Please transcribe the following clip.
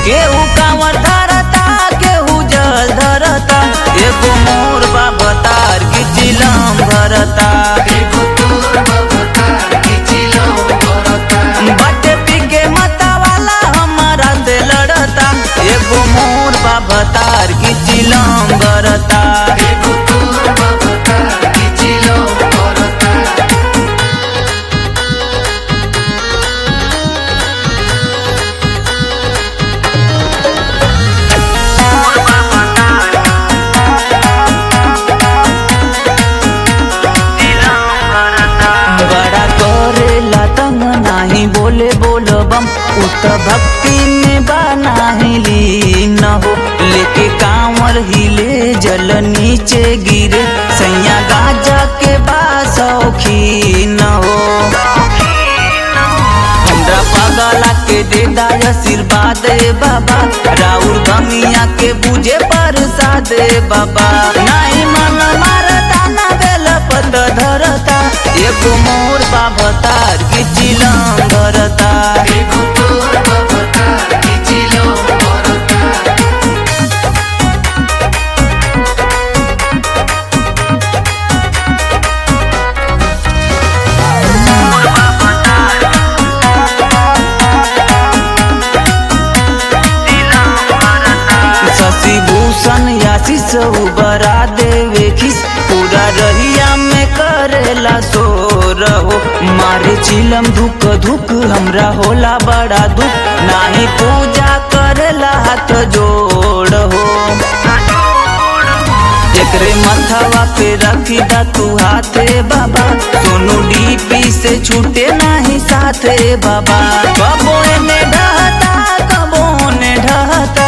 केहू कांवर धरता केहू जल धरता एगो मोर बाबा तार की चिलम भरता बटे पी के मता वाला हमारा से लड़ता एगो मोर बाबा तार की चिलम भरता बड़ा करेला तंग नाही बोले बोल बम उत भक्ति में बनाही लीन हो लेके कांवर हिले जल नीचे गिरे सैया गाजा के बासौखी न हो हमरा पागला के दे दाय आशीर्वाद ए बाबा राउर गमिया के बुझे प्रसाद ए बाबा नाही मन मारता ना बेल पत धरता एगो मोर बाबा तार की चिलम धरता शशि भूषण आशीष उबरा देवे खिस पूरा रहिया में करेला सो रहो मारे चिलम धुक धुक हमरा होला बड़ा दुख नाही पूजा करेला हाथ जोड़ हो एकरे मथवा पे रखी दा तू हाथे बाबा सोनू डीपी से छूटे नाही साथे बाबा कबो एने ढहता कबो ने ढहता